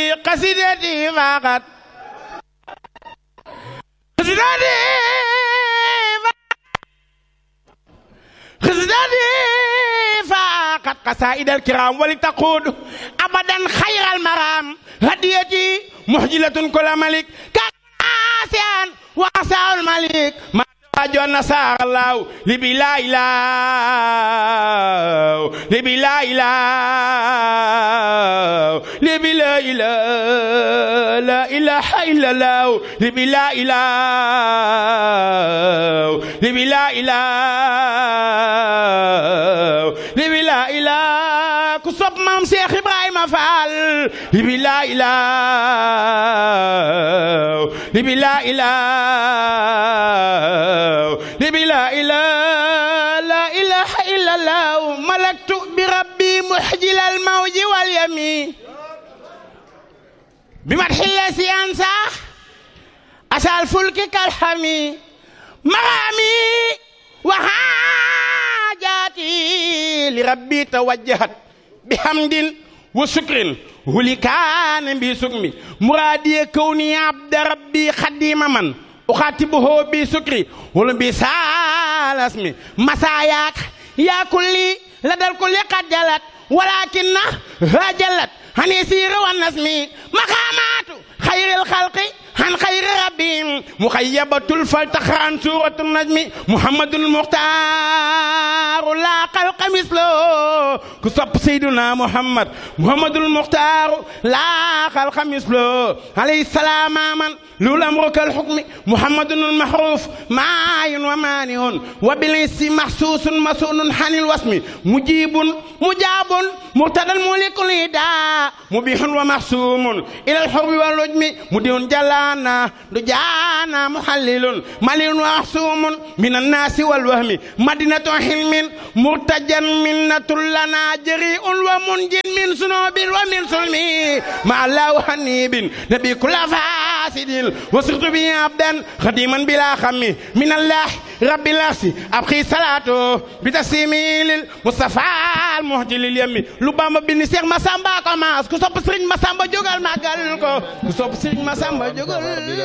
قصيدتي فقط قصيدتي قصيدتي فقط قصائد الكرام ولتقود أبدا خير المرام هديتي محجلة كل ملك كاسيان وعسى الملك ما أجو النصار الله لبي لا إله لبي لا إله لبي لا إله لا إله إلا الله لبي لا إله لبي لا إله لبي لا إله كسب مام شيخ إبراهيم فعل لبي لا إله لبي لا إله لبي لا إله لا إله إلا الله ملكت بربي محجل الموج واليمين بمدح الذي أنسى أسى الفلك كالحمي مرامي وحاجاتي لربي توجهت بحمد وشكر ولي كان بسكمي مرادي كوني عبد ربي خديم من أخاتبه بسكري ولم بسال اسمي مساياك يا كلي لدى الكل قد جلت ولكن هاجلت عن يسير والنسم مقامات خير الخلق عن خير ربهم مخيبة الفلتخ عن سورة النجم محمد المختار لا خلق مثله كسب سيدنا محمد محمد المختار لا خلق مثله عليه السلام من لولا أمرك الحكم محمد المحروف معاي ومانع وبالإنس محسوس مسؤول عن الوسم مجيب مجاب مرتدى الملك الهدى مبيح ومحسوم إلى الحرب والرجم مدين جلانا دجانا محلل مليل ومحسوم من الناس والوهم مدينة حلم مرتجا منة لنا جريء ومنج من سنوب ومن سلم مع الله حنيب نبي كل فاسد وصرت به عبدا خديما بلا خم من الله رب العرش أبخي صلاته بتسليمي للمصطفى المهدي لليم لبام بن سيخ مسامبا كماس كسوب سرين مسامبا جوغال ماغال ko ku sopp sëriñ Masamba jógal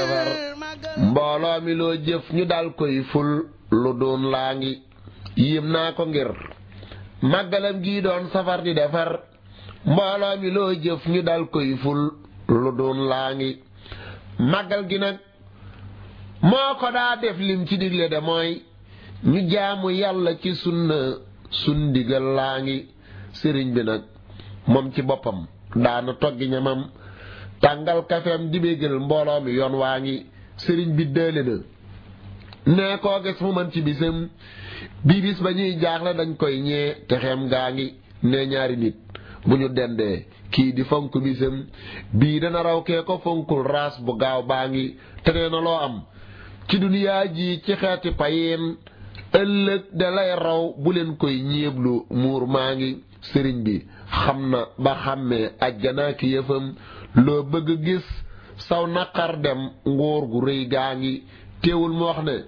mbooloo mi loo jëf ñu dal koy ful lu doon laa ngi yéem naa ko ngir màggalam gii doon safar di defar mbooloo mi loo jëf ñu dal koy ful lu doon laa ngi màggal gi nag moo ko daa def lim ci digle de mooy ñu jaamu yàlla ci sunna sun digal laa ngi sëriñ bi nag moom ci boppam daana toggi ñamam tàngal kafeem di bégal mbooloo mi yoon waa ngi sëriñ bi dële na nee koo gis mu mën ci bisam bii bis ba ñuy jaaxle dañ koy ñee te xem gaa ngi nee ñaari nit bu ñu dendee kii di fonk bisam bii dana raw kee ko fonkul raas bu gaaw baa ngi te nee na loo am ci duniyaa ji ci xeeti payin ëllëg da lay raw bu leen koy ñeeblu muur maa ngi sëriñ bi xam na ba xàmmee ajjanaa ki yëfam loo bëgg gis saw naqar dem nguur gu rëy gaa ngi teewul mu wax ne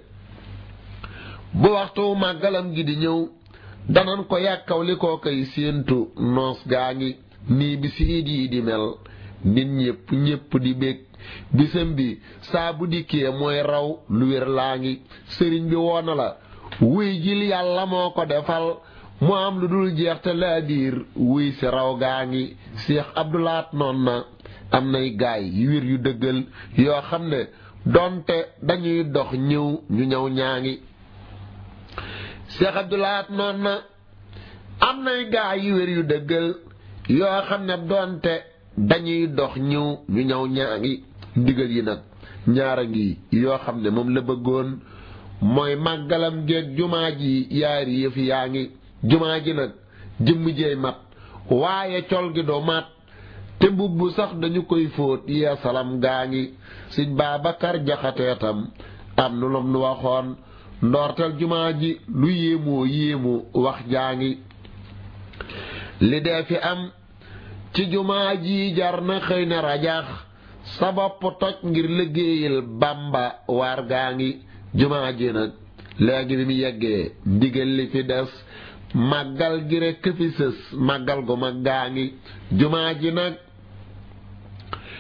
bu waxtu màggalam gi di ñëw danan ko yàkkaw li koo koy séentu noos gaa ngi nii bi siid yi di mel nit ñépp ñépp di bég bisam bi saa bu dikkee mooy raw lu wér laa ngi sëriñ bi woona la wuy jil yàlla moo ko defal mu am lu dul jeex te laa biir wuy si raw gaa ngi Cheikh Abdoulaat noon na am nay gaay yu wér yu dëggal yoo xam ne donte dañuy dox ñëw ñu ñëw ñaa ngi Cheikh Abdoulaat noon na am nay gaay yu wér yu dëggal yoo xam ne donte dañuy dox ñëw ñu ñëw ñaa ngi ndigal yi nag ñaara ngi yoo xam ne moom la bëggoon mooy màggalam geeg jumaa ji yaari yëf yaa ngi jumaa ji nag jëmm jeey mat waaye col gi doo mat te mbubb sax dañu koy fóot yee salam gaa ngi sëñ Babacar jaxateetam am nu lam nu waxoon ndoortel jumaa ji lu yéemoo yéemu wax jaa ngi li dee fi am ci jumaa ji jar na xëy na rajax sa bopp toj ngir liggéeyal Bàmba waar gaa ngi jumaa ji nag léegi bi mu yeggee ndigal li fi des màggal gi rekk fi sës màggal gu mag gaa ngi jumaa ji nag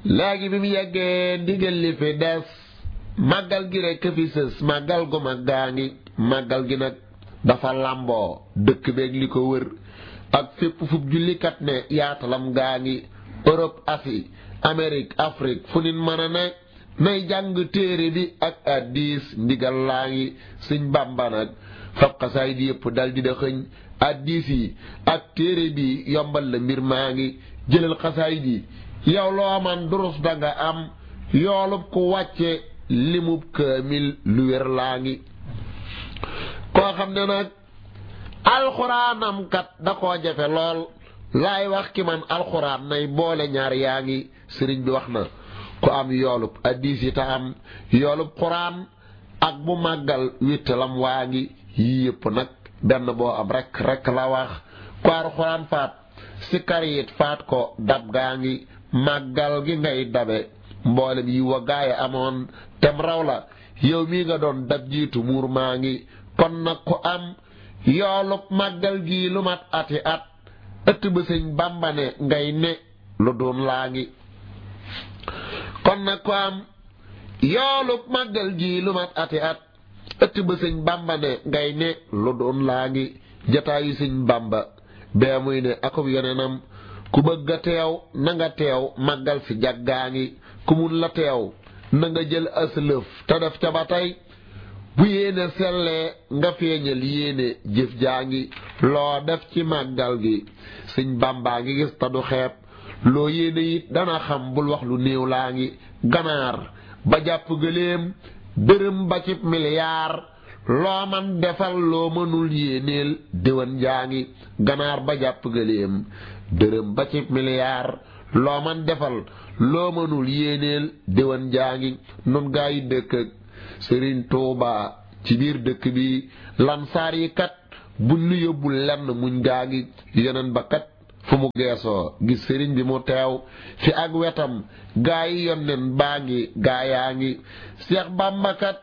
léegi bi mu yeggee ndigal li fi des màggal gi rekk fi sës màggal gu mag gaa ngi màggal gi nag dafa làmboo dëkk beeg li ko wër ak fépp fub jullikat ne yaatalam gaa ngi Europe Asie Amérique Afrique fu nit mën a ne nay jàng téere bi ak addis ndigal laa ngi Sëñ Bàmba nag fab xasaay di yëpp dal di da xëñ addis yi ak téere bi yombal la mbir maa ngi jëlal xasaay di yow loo man durus danga am yoolub ku wàcce limub kaamil lu wér laa ngi koo xam ne nag alxuraanam kat da koo jafe lool laay wax ki man alxuraan nay boole ñaar yaa ngi sëriñ bi wax na ku am yoolub addis yi ta am yoolub xuraan ak bu màggal wittalam waa ngi yii yëpp nag benn boo am rek rek la wax ku alxuraan faat si karyit faat ko dab gaa ngi màggal gi ngay dabe mboolem yi wa gaaya amoon tem raw la yow mii nga doon dab jiitu muur maa ngi kon nag ku am yoolub màggal gii lu mat ati at ëtt ba sëñ Bàmba ne ngay ne lu doon laa ngi kon nag ku am yoolub màggal gii lu mat ati at ëtt ba sëñ Bàmba ne ngay ne lu doon laa ngi jataayu sëñ Bàmba bee muy ne akub yonenam ku bëgg a teew na nga teew màggal si jaggaa ngi ku mun la teew na nga jël aslëf te def ca ba tey bu yéene sellee nga feeñal yéene jëf jaa ngi loo def ci màggal gi sëñ bàmbaa ngi gis te du xeeb loo yéene it dana xam bul wax lu néew laa ngi ganaar ba jàpp gëléem dërëm ba ci miliyaar loo man defal loo mënul yéeneel déwan jaa ngi ganaar ba jàpp gëléem dërëm ba ci miliyaar loo man defal loo mënul yéeneel déwan jaa ngi nun gaa yi dëkk ak sëriñ Tuuba ci biir dëkk bi lansaar yi kat bu nu yóbbul lenn muñ gaa ngi yeneen ba kat fu mu geesoo gis sëriñ bi mu teew fi ak wetam gaa yi yonnen baa ngi gaa yaa ngi Seex Bàmba kat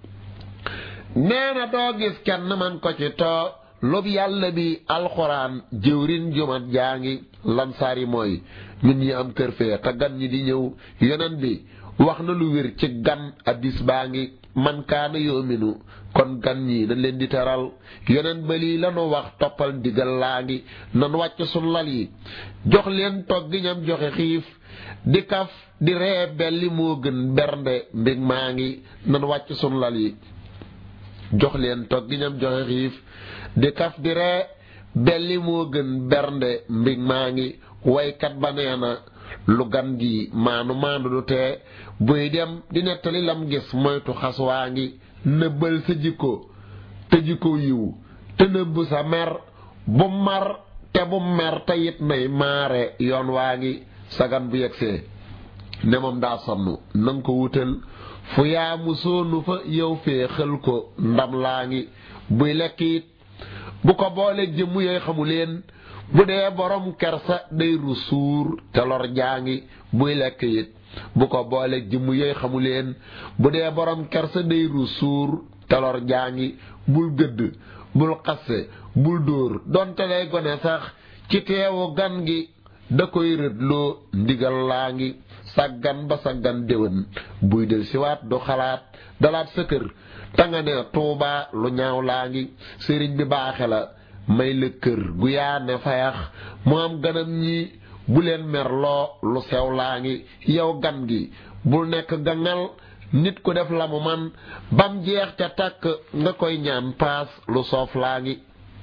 nee na doo gis kenn man ko ci too lub yàlla bi alxuraan jëwrin jumat jaa ngi lansaar yi mooy ñun ñi am kër fee te gan ñi di ñëw yeneen bi wax na lu wér ci gan addis baa ngi man kaana yoominu kon gan ñi dañ leen di teral yeneen ba lii lanu wax toppal ndigal laa ngi nan wàcc sun lal yi jox leen togg ñam joxe xiif di kaf di ree belli moo gën bernde mbég maa ngi nan wàcc sun lal yi jox leen togg ñam joxe xiif di kaf di ree belli moo gën bernde mbég maa ngi waykat ba nee na lu gan gi maanu maandu du tee buy dem di nettali lam gis moytu xas waa ngi nëbbal sa jikko te jikko yiw te nëbb sa mer bu mar te bu mer te it nay maare yoon waa ngi sagan bu yegsee ne moom daa sonn nanga ko wutal fu yaa mu soonu fa yow fee xël ko ndam laa ngi buy lekk it bu ko booleeg jëmm yooy xamu leen bu dee borom kersa day ru suur te lor jaa ngi buy lekk it bu ko booleeg jëmm yooy xamu leen bu dee borom kersa day ru suur te lor jaa ngi bul gëdd bul xasse bul dóor donte lay gone sax ci teewu gan gi da koy rëdloo ndigal laa ngi saggan ba saggan déwén buy del siwaat du xalaat dalaat sa kër ta nga ne tuubaa lu ñaaw laa ngi sëriñ bi baaxe la may la kër gu yaa ne fayax mu am ganam ñi bu leen merloo lu sew laa ngi yow gan gi bul nekk gangal nit ku def la mu man bam jeex ca takk nga koy ñaan paas lu soof laa ngi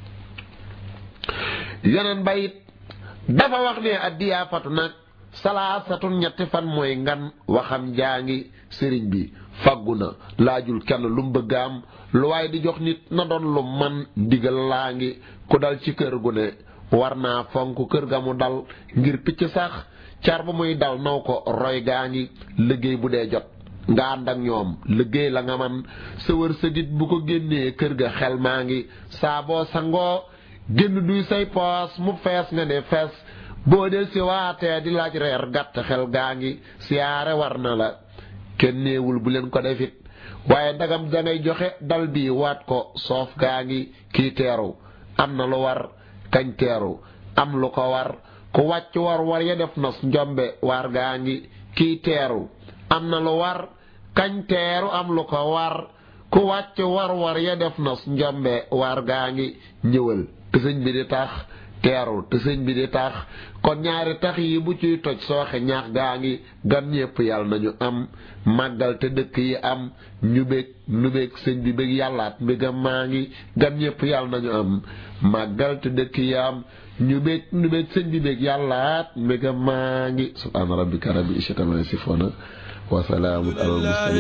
yeneen bayit dafa wax ne addiyaa fatu nag salaasatun ñetti fan mooy ngan waxam jaa ngi sëriñ bi faggu na laajul kenn lu mu bëgg am lu waaye di jox nit na doon lu man ndigal laa ngi ku dal ci kër gu ne war naa fonk kër ga mu dal ngir picc sax car ba muy dal naw ko roy gaa ngi liggéey bu dee jot nga ànd ak ñoom liggéey la nga man sa wër sa dit bu ko génnee kër ga xel maa ngi saa boo sangoo génn duy say poos mu fees nga ne fees boo del si waatee di laaj reer gàtt xel gaa ngi siyaare war na la kenn néewul bu leen ko defit waaye ndagam dangay joxe dal bi waat ko soof gaa ngi kii teeru am na lu war kañ teeru am lu ko war ku wàcc war war ya def nos njombe waar gaa ngi kiy teeru am na lu war kañ teeru am lu ko war ku wàcc war war ya def na njombe war gaa ngi ñëwal te sëñ bi di tax teerul te sëñ bi di tax kon ñaari tax yi bu ciy toj sooxe ñaax gaa ngi gan ñépp yàlla nañu am màggal te dëkk yi am ñu bég nu bég sëñ bi bég yàllaat mbégam maa ngi gan ñépp yàlla nañu am màggal te dëkk yi am ñu bég nu bég sëñ bi bég yàllaat mbégam maa ngi subhaana rabbika rabbil izzati ammaa yasifuun wa salaamun alal mursaliin